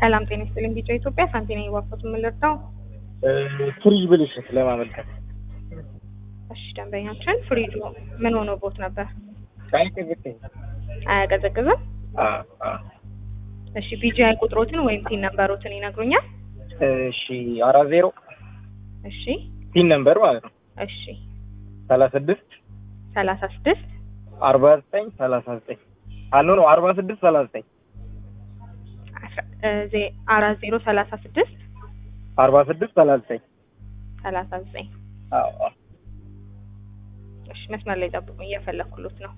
ሰላም ጤና ይስጥልኝ። ቢጫ ኢትዮጵያ ሳንቲና የዋፈት የምንረዳው ፍሪጅ ብልሽት ለማመልከት እሺ፣ ደንበኛችን ፍሪጁ ምን ሆኖ ቦት ነበር? አይቀዝቅኝ አያቀዘቅዝም? እሺ፣ ቢጂአይ ቁጥሮትን ወይም ቲን ነምበሮትን ይነግሩኛል? እሺ አራት ዜሮ እሺ፣ ፒን ነምበር ማለት ነው እሺ፣ ሰላሳ ስድስት ሰላሳ ስድስት አርባ ዘጠኝ ሰላሳ ዘጠኝ አሎ ነው አርባ ስድስት ሰላሳ ዘጠኝ አራት ዜሮ ሰላሳ ስድስት አርባ ስድስት ሰላሳ ዘጠኝ ሰላሳ ዘጠኝ እሺ፣ መስመር ላይ ጠብቁኝ፣ እየፈለኩሎት ነው።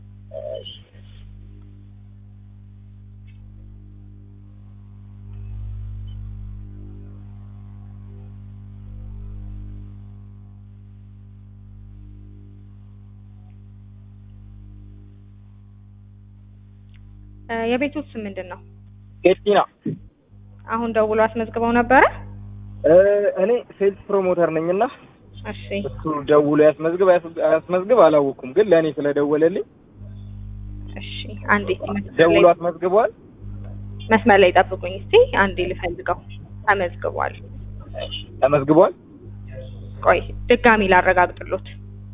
የቤቶት ስም ምንድን ነው? ጌቲና አሁን ደውሎ አስመዝግበው ነበረ? እኔ ሴልስ ፕሮሞተር ነኝና እሺ እሱ ደውሎ ያስመዝግብ አያስመዝግብ አላወኩም፣ ግን ለእኔ ስለደወለልኝ እሺ፣ አንዴ ደውሎ አስመዝግቧል። መስመር ላይ ጠብቁኝ እስቲ አንዴ ልፈልገው። ተመዝግቧል። ተመዝግቧል። ቆይ ድጋሚ ላረጋግጥሎት።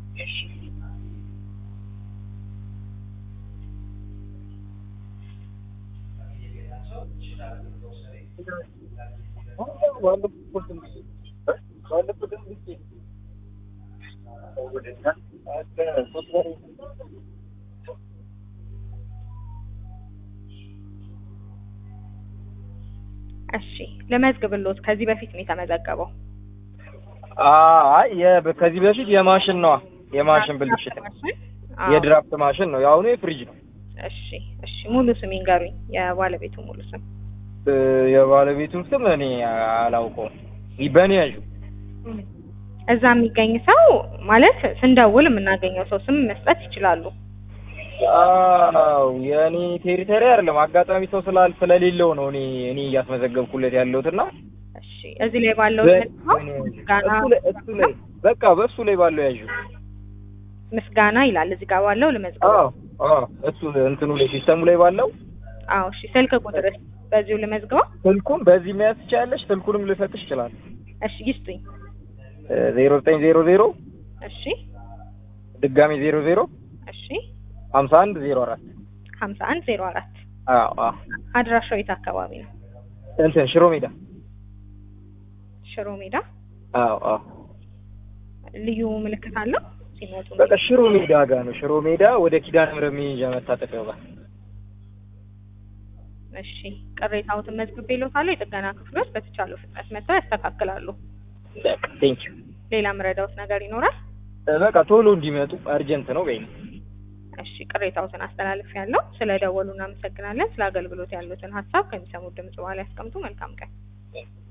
እሺ ለመዝግብሎት ከዚህ በፊት ነው የተመዘገበው። አይ የ- ከዚህ በፊት የማሽን ነዋ የማሽን ብልሽት ነው። አዎ። የድራፍት ማሽን ነው። የአሁኑ የፍሪጅ ነው። እሺ እሺ ሙሉ ስም ይንገሩኝ፣ የባለቤቱ ሙሉ ስም። እ፣ የባለቤቱን ስም እኔ አላውቀውም። በእኔ ያዡ እዛ የሚገኝ ሰው ማለት ስንደውል የምናገኘው ሰው ስም መስጠት ይችላሉ። አዎ የእኔ ቴሪተሪ አይደለም። አጋጣሚ ሰው ስላል ስለሌለው ነው እኔ እኔ እያስመዘገብኩለት ያለሁትና እሺ እዚህ ላይ ባለው በ- ምንድነው? በእኔ ያዡ። ምስጋና እሱ ላይ እሱ ላይ በቃ በእሱ ላይ ባለው ያዡ። ምስጋና ይላል እዚህ ጋር ባለው ልመዝግበው። አዎ አዎ እሱ እንትኑ ላይ ሲስተሙ ላይ ባለው አዎ እሺ ስልክ ቁጥርስ በዚሁ ልመዝግበው? ስልኩን በዚህ መያዝ ትችያለሽ። ስልኩንም ልሰጥሽ ይችላል። እሺ ይስጡኝ። ዜሮ ዘጠኝ ዜሮ ዜሮ እሺ ድጋሚ ዜሮ ዜሮ እሺ ሀምሳ አንድ ዜሮ አራት ሀምሳ አንድ ዜሮ አራት አዎ አዎ አድራሻው የት አካባቢ ነው? እንትን ሽሮ ሜዳ ሽሮ ሜዳ። አዎ አዎ ልዩ ምልክት አለው ሲመጡ? በቃ ሽሮ ሜዳ ጋር ነው። ሽሮ ሜዳ ወደ ኪዳነ ምሕረት መሄጃ መታጠፊያው ጋር እሺ ቅሬታዎትን መዝግቤልዎታለሁ። የጥገና ክፍሎች በተቻለው ፍጥነት መጥተው ያስተካክላሉ። በቃ ቴንክ ዩ። ሌላ ምረዳዎት ነገር ይኖራል? በቃ ቶሎ እንዲመጡ አርጀንት ነው በይኝ። እሺ ቅሬታዎትን አስተላልፌያለሁ። ስለ ደወሉ እናመሰግናለን። ስለ አገልግሎት ያሉትን ሀሳብ ከሚሰሙት ድምጽ በኋላ ያስቀምጡ። መልካም ቀን።